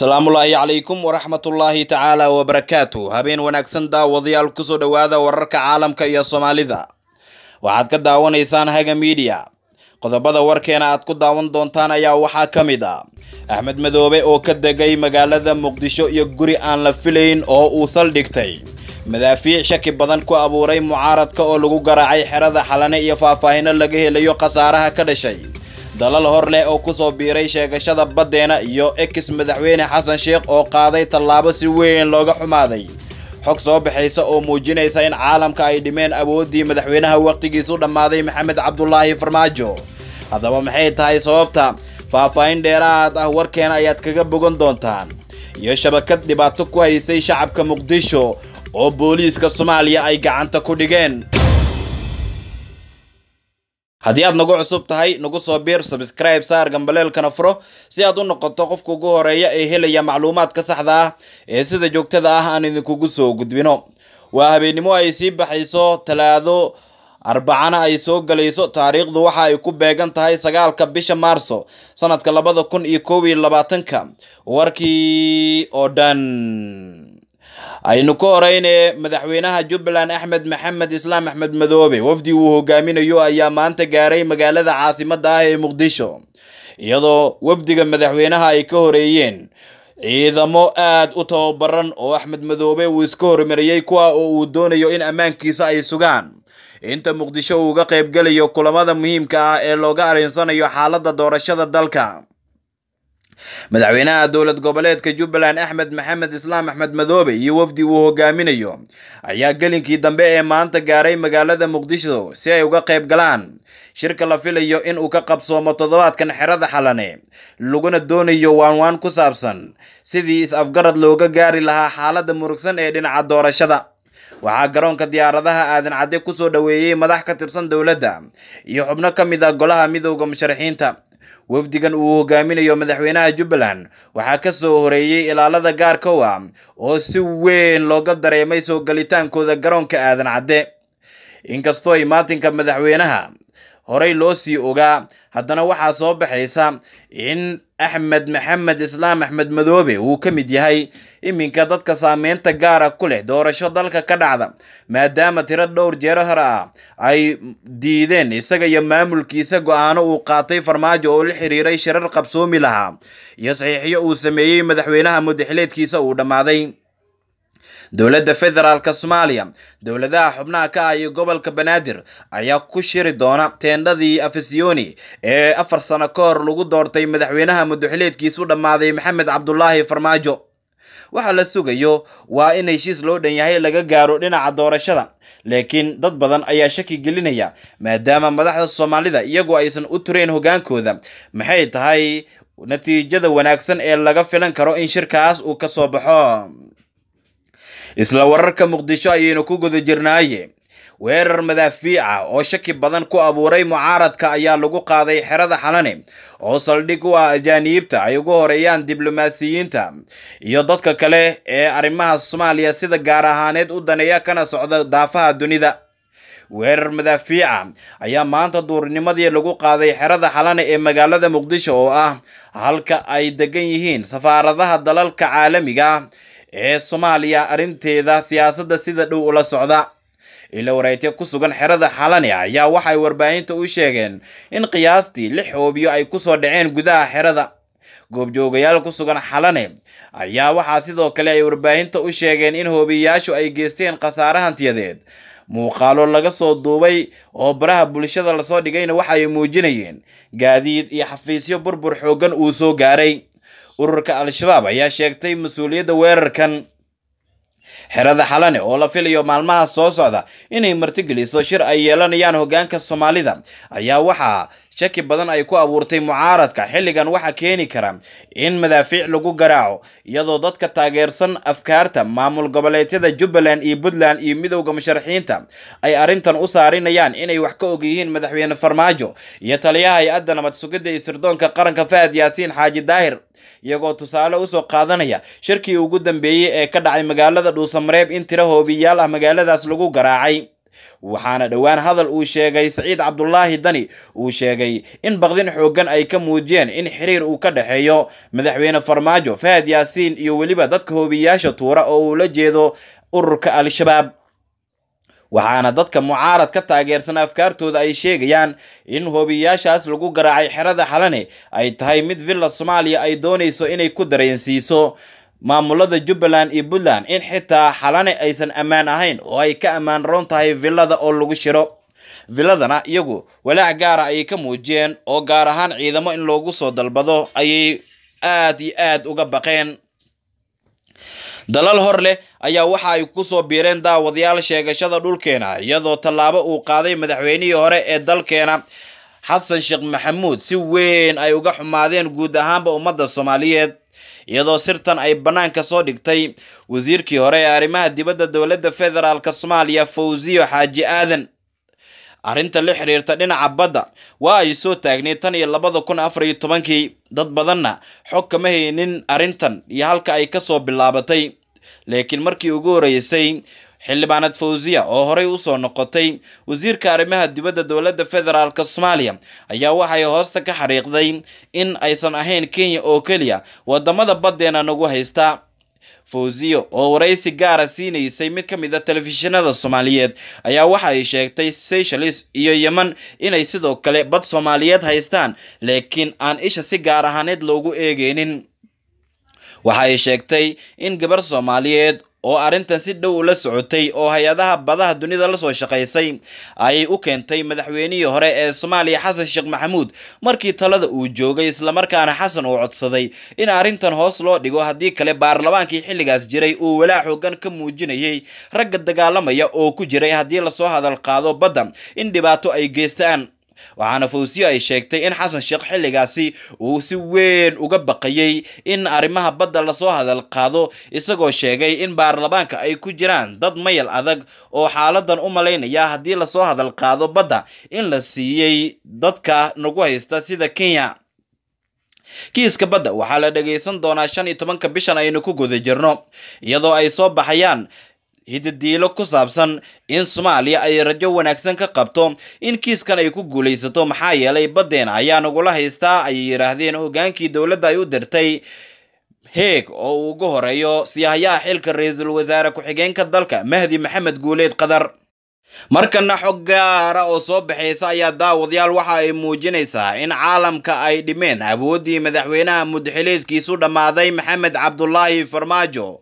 asalaamullaahi calaykum waraxmatullaahi tacaala wabarakaatu habeen wanaagsan daawadayaal kusoo dhowaada wararka caalamka iyo soomaalida waxaad ka daawanaysaan haga miidiya qodobada warkeena aad ku daawan doontaan ayaa waxaa ka mid ah axmed madoobe oo ka degay magaalada muqdisho iyo guri aan la filayn oo uu saldhigtay madaafiic shaki badan ku abuuray mucaaradka oo lagu garaacay xerada xalane iyo faahfaahino laga helayo khasaaraha ka dhashay dalal hor leh oo kusoo biiray sheegashada baddeena iyo ex madaxweyne xasan sheekh oo qaaday tallaabo si weyn looga xumaaday xog soo baxaysa oo muujinaysa in caalamka ay dhimeen awooddii madaxweynaha wakhtigiisu dhammaaday maxamed cabdulaahi farmaajo haddaba maxay tahay sababta faahfaahin dheeraad ah warkeena ayaad kaga bogan doontaan iyo shabakad dhibaato ku haysay shacabka muqdisho oo booliiska soomaaliya ay gacanta ku dhigeen haddii aad nagu cusub tahay nagu soo biir sabscribe saar gambaleelkana furo si aad u noqoto qofka ugu horeeya ee helaya macluumaadka saxda ah ee sida joogtada ah aan idinkugu soo gudbino waa habeennimo ay sii baxayso talaado arbacana ay soo galayso taariikhdu waxa ay ku beegan tahay sagaalka bisha maarso sanadka labada kun iyo koob iyo labaatanka warkii oo dhan aynu ka horeyne madaxweynaha jubbaland axmed maxamed islaam axmed madoobe wafdi uu hogaaminayo ayaa maanta gaaray magaalada caasimada ah ee muqdisho iyadoo wafdiga madaxweynaha ay ka horeeyeen ciidamo aad u tababaran oo axmed madoobe uu iska hormariyey kuwa oo uu doonayo in ammaankiisa ay sugaan inta muqdisho uu uga qaybgelayo kulamada muhiimka ah ee looga arinsanayo xaaladda doorashada dalka madaxweynaha dowlad goboleedka jubbaland axmed maxamed islaam axmed madoobe iyo wafdi uu hogaaminayo ayaa gelinkii dambe ee maanta gaaray magaalada muqdisho si ay uga qayb galaan shirka la filayo in uu ka qabsoomo toddobaadkan xerada xalane laguna doonayo waanwaan ku saabsan sidii is-afgarad looga gaari lahaa xaaladda murugsan ee dhinaca doorashada waxaa garoonka diyaaradaha aadan cadde kusoo dhoweeyey madax ka tirsan dowladda iyo xubno ka mid ah golaha midowda musharaxiinta wafdigan uu hogaaminayo madaxweynaha jubbaland waxaa ka soo horeeyey ilaalada gaarka u ah oo si weyn looga dareemay soo gelitaankooda garoonka aadan cadde inkastoo imaatinka madaxweynaha horey loo sii ogaa haddana waxaa soo baxaysa in axmed maxamed islaam axmed madoobe uu ka mid yahay iminka dadka saameynta gaara ku leh doorasho dalka ka dhacda maadaama tiro dhowr jeero hore ah ay diideen isaga iyo maamulkiisa go-aano uu qaatay farmaajo oo la xiriiray shirar qabsoomi lahaa iyo saxiixyo uu sameeyey madaxweynaha mudaxileedkiisa uu dhammaaday dowladda federaalk soomaaliya dowladaha xubnaha ka ah iyo gobolka banaadir ayaa ku shiri doona teendhadii afisiyoni ee afar sano ka hor lagu doortay madaxweynaha mudaxileedkiisu dhammaaday maxamed cabdulaahi farmaajo waxa la sugayo waa in heshiis loo dhan yahay laga gaaro dhinaca doorashada laakiin dad badan ayaa shaki gelinaya maadaama madaxda soomaalida iyagu aysan u turayn hogaankooda maxay tahay natiijada wanaagsan ee laga filan karo in shirkaas uu ka soo baxo isla wararka muqdisho ayaynu ku guda jirnaaye weerar madaafiica oo shaki badan ku abuuray mucaaradka ayaa lagu qaaday xerada xalane oo saldhig u ah ajaaniibta ay ugu horeeyaan diblomaasiyiinta iyo dadka kale ee arrimaha soomaaliya sida gaar ahaaneed u daneeya kana socda daafaha dunida weerar madaafiica ayaa maanta duurnimadii lagu qaaday xerada xalane ee magaalada muqdisho oo ah halka ay degan yihiin safaaradaha dalalka caalamiga ee soomaaliya arrinteeda siyaasadda sida dhow ula socda ila wareegtyo ku sugan xerada xalane ayaa waxay warbaahinta u sheegeen in qiyaastii lix hoobiyo ay kusoo dhaceen gudaha xerada goobjoogayaal ku sugan xalane ayaa waxaa sidoo kale ay warbaahinta u sheegeen in hoobiyayaashu ay geysteen khasaare hantiyadeed muuqaalo laga soo duubay oo baraha bulshada lasoo dhigayna waxay muujinayeen gaadiid iyo xafiisyo burbur xooggan uu soo gaaray ururka al-shabaab ayaa sheegtay mas-uuliyadda weerarkan xerada xalane oo la filayo maalmaha soo socda inay martigeliso shir ay yeelanayaan hoggaanka soomaalida ayaa waxaa shaki badan ay ku abuurtay mucaaradka xilligan waxaa keeni kara in madaafiic lagu garaaco iyadoo dadka taageersan afkaarta maamul goboleedyada jubbaland iyo puntland iyo midowda musharaxiinta ay arrintan u saarinayaan inay wax ka og yihiin madaxweyne farmaajo iyo taliyaha hay-adda nabad sugidda iyo sirdoonka qaranka fahad yaasiin xaaji daahir iyagoo tusaale usoo qaadanaya shirkii ugu dambeeyey ee ka dhacay magaalada dhuusamareeb in tiro hoobiyaal ah magaaladaas lagu garaacay waxaana dhowaan hadal uu sheegay saciid cabdulaahi dani uu sheegay in baqdin xooggan ay ka muujiyeen in xiriir uu ka dhexeeyo madaxweyne farmaajo fahad yaasiin iyo weliba dadka hoobiyaasha tuura oo uu la jeedo ururka al-shabaab waxaana dadka mucaarad ka taageersan afkaartooda ay sheegayaan in hoobiyaashaas lagu garaacay xerada xalane ay tahay mid villa soomaaliya ay doonayso inay ku dareensiiso maamulada jubbaland iyo puntland in xitaa xalane aysan ammaan ahayn oo ay ka ammaan roon tahay villada oo lagu shiro villadana iyagu walaac gaara ayay ka muujiyeen oo gaar ahaan ciidamo in loogu soo dalbado ayay aad iyo aad uga baqeen dalal hor leh ayaa waxa ay kusoo biireen daawadayaal sheegashada dhulkeena iyadoo tallaabo uu qaaday madaxweynihii hore ee dalkeena xasan sheekh maxamuud si weyn ay uga xumaadeen guud ahaanba ummadda soomaaliyeed iyadoo sirtan ay bannaanka soo dhigtay wasiirkii hore ee arrimaha dibadda dowladda federaalk soomaaliya fawziyo xaaji aadan arrinta la xiriirta dhinaca badda waa ay soo taagneed tan iyo labada kun afar iyo tobankii dad badanna xog kama haynin arrintan iyo halka ay kasoo bilaabatay laakiin markii ugu horeysay xildhibaanad fawziya oo horey usoo noqotay wasiirka arrimaha dibadda dowladda federaalk soomaaliya ayaa waxay hoosta ka xariiqday in aysan ahayn kenya oo keliya wadamada baddeena nagu haysta fawziyo oo waraysi gaara siinaysay mid ka mid a telefishinada soomaaliyeed ayaa waxa ay sheegtay seychelles iyo yemen inay sidoo kale bad soomaaliyeed haystaan laakiin aan isha si gaar ahaaneed loogu eegeynin waxa ay sheegtay in gabar soomaaliyeed oo arrintan si dhow ula socotay oo hay-adaha badaha dunida lasoo shaqaysay ayay u keentay madaxweynihii hore ee soomaaliya xasan sheekh maxamuud markii talada uu joogay islamarkaana xasan uu codsaday in arrintan hoos loo dhigo haddii kale baarlamaankii xilligaas jiray uu walaac xoogan ka muujinayay ragga dagaalamaya oo ku jiray haddii lasoo hadal qaado badda in dhibaato ay geystaan waxaana fawsiyo ay sheegtay in xasan sheekh xilligaasi uu si weyn uga baqayay in arrimaha badda lasoo hadal qaado isagoo sheegay in baarlamaanka ay ku jiraan dad mayal adag oo xaaladan u malaynaya haddii lasoo hadal qaado badda in la siiyey dadka nagu haysta sida kenya kiiska badda waxaa la dhageysan doonaa shan iyo tobanka bishan aynu ku guda jirno iyadoo ay soo baxayaan hidadiilo ku saabsan in soomaaliya ay rajo wanaagsan ka qabto in kiiskan ay ku guulaysato maxaa yeelay baddeena ayaa nagula haystaa ayay yidhaahdeen hogaankii dowladda ay u dirtay heeg oo uu ugu horeeyo siyahayaha xilka ra-iisul wasaare ku-xigeenka dalka mahdi maxamed guuleed qadar markana xog gaara oo soo baxaysa ayaa daawadayaal waxa ay muujinaysaa in caalamka ay dhimeen awooddii madaxweynaha mudaxileedkiisu dhammaaday maxamed cabdulaahi farmaajo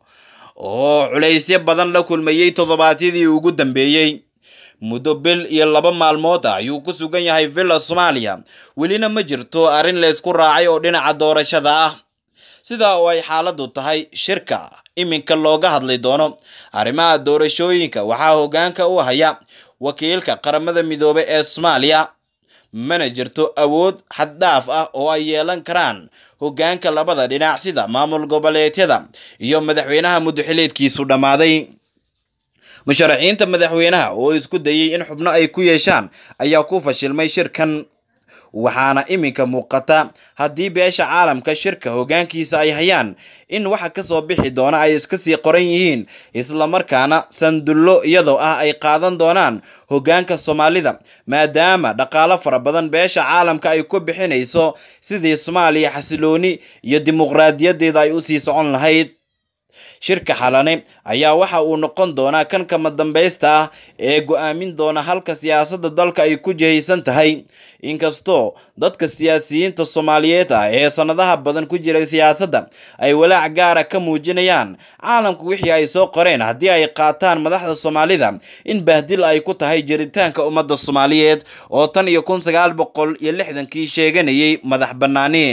oo culaysyo badan la kulmayey toddobaadyadii ugu dambeeyey muddo bil iyo laba maalmood ah ayuu ku sugan yahay villa soomaaliya welina ma jirto arrin laysku raacay oo dhinaca doorashada ah sidaa oo ay xaaladdu tahay shirka iminka looga hadli doono arrimaha doorashooyinka waxaa hoggaanka u haya wakiilka qaramada midoobe ee soomaaliya mana jirto awood xaddhaaf ah oo ay yeelan karaan hoggaanka labada dhinac sida maamul goboleedyada iyo madaxweynaha mudaxileedkiisu dhammaaday musharaxiinta madaxweynaha oo isku dayay in xubno ay ku yeeshaan ayaa ku fashilmay shirkan waxaana iminka muuqata haddii beesha caalamka shirka hoggaankiisa ay hayaan in waxa kasoo bixi doona ay iska sii qoran yihiin islamarkaana sandullo iyadoo ah ay qaadan doonaan hoggaanka soomaalida maadaama dhaqaalo fara badan beesha caalamka ay ku bixinayso sidii soomaaliya xasilooni iyo dimuqraadiyadeeda ay usii socon lahayd shirka xalane ayaa waxa uu noqon doonaa kan kama dambaysta ah ee go-aamin doona halka siyaasadda dalka ay ku jihaysan tahay inkastoo dadka siyaasiyiinta soomaaliyeed ah ee sanadaha badan ku jiray siyaasadda ay walaac gaara ka muujinayaan caalamku wixii ay soo qoreen haddii ay qaataan madaxda soomaalida in bahdil ay ku tahay jiritaanka ummadda soomaaliyeed oo tan iyo kun sagaal boqol iyo lixdankii sheeganayay madax bannaani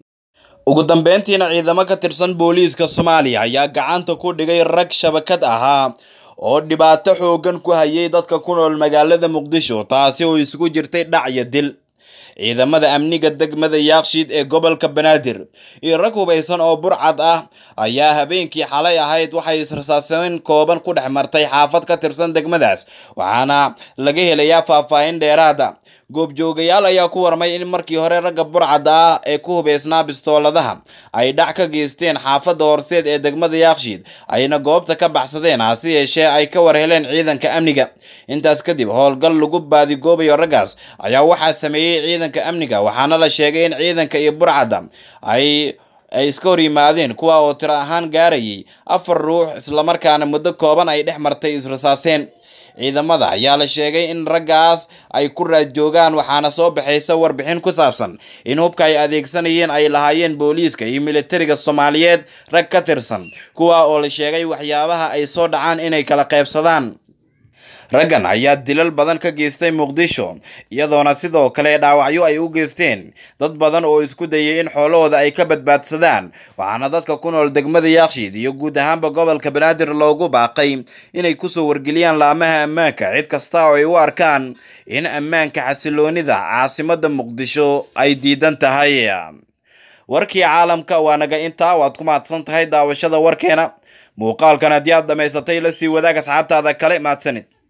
ugu dambeyntiina ciidamo ka tirsan booliiska soomaaliya ayaa gacanta ku dhigay rag shabakad ahaa oo dhibaato xoogan ku hayay dadka ku nool magaalada muqdisho taasi oo isugu jirtay dhac iyo dil ciidamada amniga degmada yaakshiid ee gobolka banaadir iyo rag hubaysan oo burcad ah ayaa habeenkii xalay ahayd waxay israsaaseyn kooban ku dhex martay xaafad ka tirsan degmadaas waxaana laga helayaa faahfaahin dheeraada goobjoogayaal ayaa ku warmay in markii hore ragga burcadda ah ee ku hubaysnaa bistooladaha ay dhac ka geysteen xaafadda horseed ee degmada yaakshiid ayna goobta ka baxsadeen hase yeeshee ay ka war heleen ciidanka amniga intaas kadib howlgal lagu baadigoobayo raggaas ayaa waxaa sameeyey ciidanka amniga waxaana la sheegay in ciidanka iyo burcadda ay ay iska hor yimaadeen kuwa oo tiro ahaan gaarayay afar ruux islamarkaana muddo kooban ay dhex martay israsaaseen ciidamada ayaa la sheegay in raggaas ay ku raad joogaan waxaana soo baxaysa warbixin ku saabsan in hubka ay adeegsanayeen ay lahaayeen booliiska iyo militariga soomaaliyeed rag ka tirsan kuwa oo la sheegay waxyaabaha ay soo dhacaan inay kala qaybsadaan raggan ayaa dilal badan ka geystay muqdisho iyadoona sidoo kale dhaawacyo ay u geysteen dad badan oo isku dayay in xoolahooda ay ka badbaadsadaan waxaana dadka ku nool degmada yaakshiid iyo guud ahaanba gobolka banaadir loogu baaqay inay kusoo wargeliyaan laamaha ammaanka cid kasta oo ay u arkaan in ammaanka xasiloonida caasimada muqdisho ay diidan tahay warkii caalamka waa naga intaa waad ku mahadsan tahay daawashada warkeena muuqaalkan haddii aad dhammaysatay la sii wadaag asxaabtaada kale mahadsanid